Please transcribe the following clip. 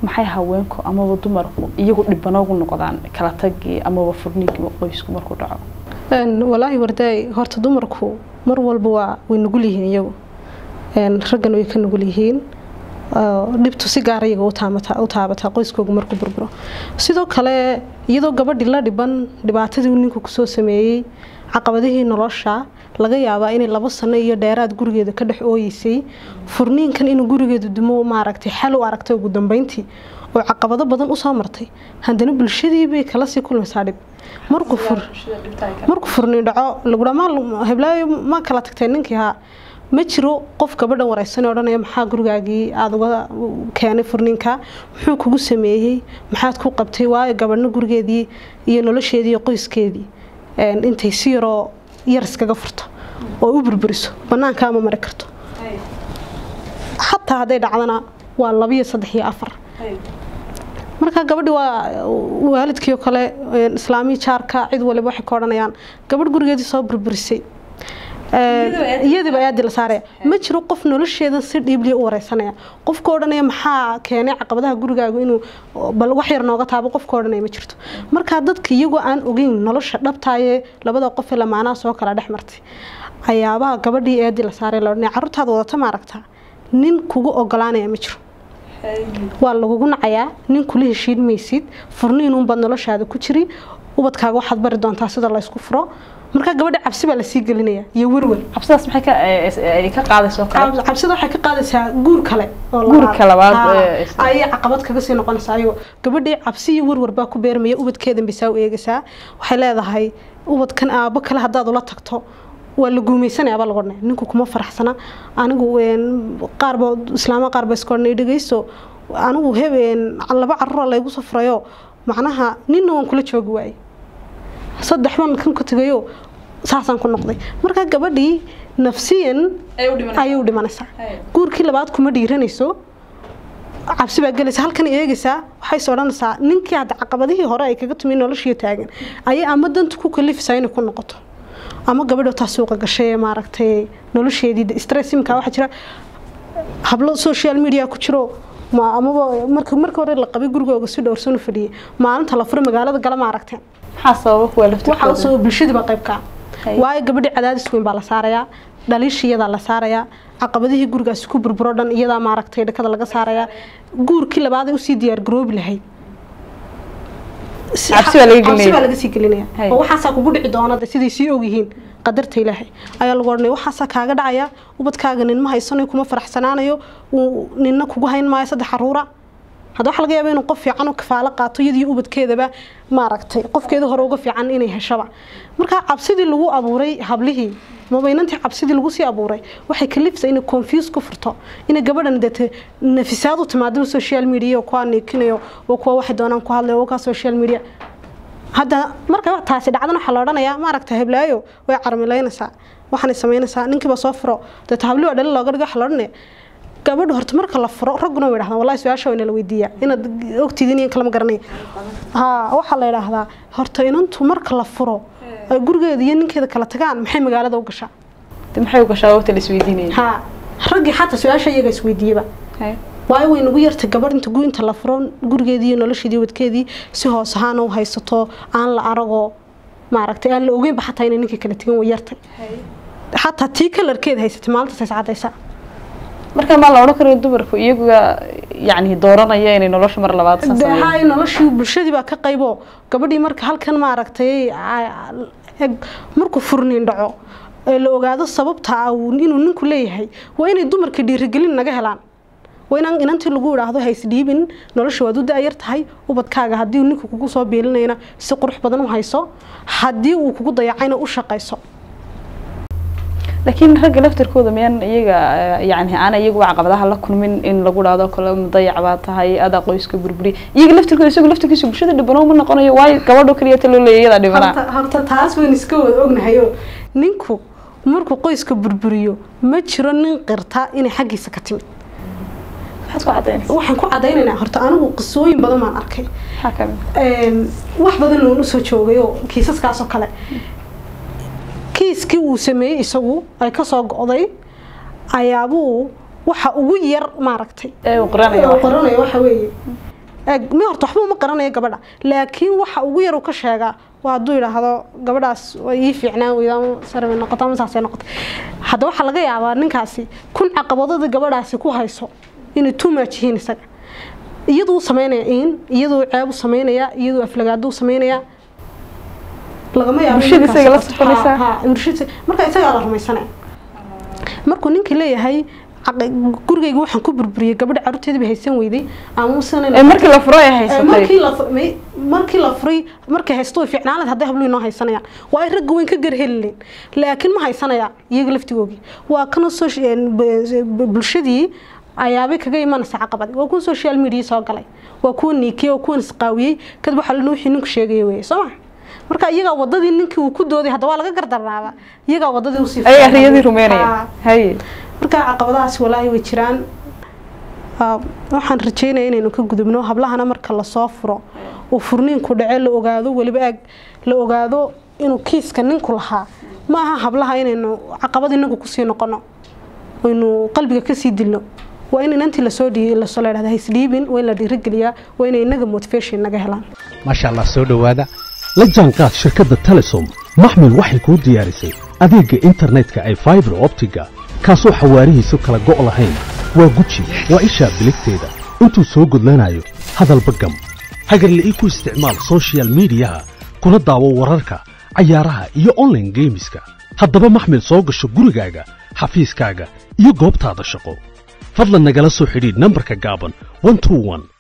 maxay haweenku amaba dumarku iyagu dhibanoogu noqdaan kala tagii amaba furniinkii qoysku markuu dhaco walaahi wardaay horta dumarku mar walba waa way nugul yihiin iyagu raggana way ka nugul yihiin dhibtu si gaara iyaga u taabataa qoyskooga markuu burburo sidoo kale iyadoo gabadhii la dhiban dhibaatadii uu ninku kusoo sameeyey caqabadihii nolosha laga yaabaa inay labo sano iyo dheeraad gurigeeda ka dhex ooyeysay furniinkan inuu gurigeedu dumo maaragtay xal u aragtay ugu dambeyntii oo caqabado badan usoo martay haddana bulshadii bay kala sii kulmaysaa dhib markuu furniin dhaco lagudhaa heblaayo ma kala tagtay ninkii haa ma jiro qof gabadhan wareysan odhanaya maxaa gurigaagii aada uga keenay furniinka muxuu kugu sameeyey maxaad ku qabtay waayo gabadhna gurigeedii iyo nolosheedii iyo qoyskeedii intay si yaroo yar iskaga furto oo u burburiso banaanka ama mari karto xataa hadday dhacdana waa labiyo saddex iyo afar marka gabadhi waa waalidkiio kale islaamii jaarka cid waliba waxay ka odhanayaan gabadh gurigeedii soo burburisay iyadiiba aadi la saaraya ma jiro qof nolosheeda si dhiibliya u wareysanaya qofka odhanaya maxaa keenay caqabadaha gurigaagu inuu bal wax yar nooga taabo qofka odhanaya ma jirto marka dadka iyagoo aan ogeyn nolosha dhabtaayee labada qof ee lamaanaha soo kala dhex martay ayaabaha gabadhii eedi la saaray la odhanaya carruurtaada wadata ma aragtaa nin kugu ogolaanaya ma jiro waa lagugu nacayaa nin kula heshiin maysid furniinuunbaad noloshaada ku jiri ubadkaaga waxaad bari doontaa sida laysku furo markaa gabadha cabsi baa lasii gelinaya iyo werwer cabsidaas maxay ka qaadayso cabsida waxay ka qaadaysaa guur kale guurka labaad ayay caqabad kaga sii noqonaysaa ayo gabadhii cabsi iyo werwer baa ku beermaya ubadkeedan bisaa u eegaysaa waxay leedahay ubadkan aabo kale haddaad ula tagto waa la guumeysanaya baa lagu odhanaya ninku kuma faraxsana anigu qaarba islaama qaar ba iska odhanay dhegeyso anigu hebeen laba carruura laygu soo furayo macnaha ninna waan kula joogi waayey saddex baan kan ka tegayo saasaan ku noqday markaa gabadhii nafsiyan ayay u dhimanaysaa guurkii labaad kuma dhiiranayso cabsi baa gelaysa halkan eegaysaa waxayse odhanaysaa ninkii hadda caqabadihii hore ay kaga tumi noloshii taagan ayay ama danta ku kalifaysaa inay ku noqoto ama gabadho taa suuqa gashay maaragtay nolosheedii stress imka waxaa jira hablo social media ku jiro amaba marka marka hore la qabay gurigooga si dhowrsan u fadhiyay maalinta la furo magaalada gala ma aragteen waxaa usoo bulshadii baa qayb ka waayo gabadhii cadaadis weyn baa la saarayaa dhaliishii iyadaa la saarayaa caqabadihii gurigaasi ku burburo dhan iyadaa maaragtay dhakada laga saarayaa guurkii labaaday usii diyaar garoobi lahayd cabsi baa laga gelinaya baa laga sii gelinaya oo waxaasaa kugu dhici doona de siday sii ogyihiin qadarta ilaahay ayaa lagu odhanaya waxaasaa kaaga dhacaya ubadkaaga nin ma haysanayo kuma faraxsanaanayo ninna kugu hayn maayo saddex caruura hadda waxaa laga yaaba inuu qof fiican u kafaalo qaato iyadii ubadkeedaba maaragtay qofkeeda hore uga fiican inay heshaba marka cabsidii lagu abuuray hablihii mabaynantii cabsidii lagu sii abuuray waxay kalifsa inay confuse ku furto inay gabadhan dete nafisaad u timaado social media kuwa neekinayo oo kuwa waxay doonaan ku hadlayo oo ka social media hadda marka taasi dhacdan waxaa la odhanayaa maaragta heblaayo way carmilaynaysaa waxaanay samaynaysaa ninkiiba soo furo deeta habli waa dhalin looga dhigo waxa la odhanaya gabadhu horta marka la furo ragguna way dhahdaan wallahi su-aasha waa inala weydiiyaa inaad ogtiidin iyo kalama garanay ha waxaa la yidhaahdaa horta inantu marka la furo ay gurigeeda iyo ninkeeda kala tagaan maxay magaalada u gashaa maxay u gashaa waqti la isweydiinaya ha raggii xataa su-aasha iyaga isweydiiyaba waayo way nagu yartay gabadh inta inta la furo gurigeedii iyo nolosheedii wadkeedii si hoos ahaan u haysato aan la aragoo maaragtay aan la ogeynba xataa inay ninkii kala tegan way yartay xataa tii kalarkeeda haysatay maalintaas is cadaysaa marka maa la odhan karayo dumarku iyaga yani dooranaya inay nolosha mar labaad hay noloshii bulshadii baa ka qaybo gabadhii marka halkan maaragtay markuu furniin dhaco ee la ogaado sababta inuu ninku leeyahay waa inay dumarka dhiirigelin naga helaan waa inaan inantii lagu idhaahdo haysdhiibin nolosha waad u da-yar tahay ubadkaaga haddii uu ninku kugu soo biilinayna si qurux badan u hayso haddii uu kugu dayacayna u shaqayso laakiin ragga laftarkooda miyaan iyaga yani aan iyagu caqabadaha la kulmin in lagu dhahdo kale mudayac baa tahay adaa qoyska burburi iyaga laftarkooda isagu laftarkiisa bulshada dhibano ma noqonayo waayo gabadho kaliya ta loo leeya iyadaa dhibanaa horta taas wayn iska wada ognahayo ninku markuu qoyska burburiyo ma jiro nin qirta inay xaggiisa ka timid waxaan ku cadaynaynaa horta anigu qisooyin badan baan arkay wax badan loon usoo joogay oo kiisaskaasoo kale kiiskii uu sameeyey isagu ay kasoo go-day ayaabuu waxa ugu yar maaragtay qoranayo waxa weeye Eeg, mi horta waxba uma qaranayo gabadha laakiin waxa ugu yar uu ka sheegaa waa hadduu yidhaahdo gabadhaas way ii fiicnaan weyda ama sare bay noqoto ama saasay noqoto hadda waxaa laga yaabaa ninkaasi kun caqabadada gabadhaasi ku hayso inay too much yihiin isaga iyaduu sameynaya in iyaduu ceeb u sameynaya iyaduu aflagaado u sameynaya lagama yaabo Bulshada ninkaas isaga la qofka- soconaysaa. ha, ha, bulshada marka isagaa la rumaysanaya markuu ninkii leeyahay caqi- gurigayga waxaan ku burburiyey gabadha caruurteeda bay haysan weyday ama ee markii la furo ay markii haysatay la fu- may- markii la furay markay haysto way fiicnaan lahayd hadday habluhu inoo haysanayaan waa ay ragga weyn ka garhelin laakiin ma haysanayaan iyaga laftigoogii waa kana soci- een, b- b- bulshadii ayaabay kaga imanaysa caqabadi waa kuwa social media soo galay waa kuwa niikiyey waa kuwan isqaawiyey kadib waxaa lana wixii ninku sheegaya weye soo ma marka iyagaa wadadii ninkii uu ku dooday hadda waa laga gardarnaaba iyagaa wadadii usii ayagaa fiicnaa. riyadii rumeynaya Ha. haye marka caqabadahaas walaahi way jiraan Ah, waxaan rajeynaya inaynu ka gudubno hablahana marka lasoo furo uu furniinku dhace la ogaado weliba aag la ogaado inuu kiiska ninku lahaa ma aha hablaha inaynu caqabad inagu kusii noqono aynu qalbiga kasii dilno waa in inantii lasoo dhii lasoo la dhahda haisdhiibin waa in la dhiirigeliyaa waa inay inaga motivation naga helaan maasha allah soo dhowaada la jaanqaad shirkadda telesom maxmil waxay kuu diyaarisay adeegga internetka ay faibar optiga kaasoo xawaarihiisu kala go' lahayn waa guji waa ishaa biligteeda intuu soo gudlanayo hadalba gam hagarla'ii ku isticmaal soshiyal miidiyaha kuna daawo wararka cayaaraha iyo online geemiska haddaba maxmil soo gasho gurigaaga xafiiskaaga iyo goobtaada shaqo fadlan nagala soo xidhiidh nambarka gaaban 121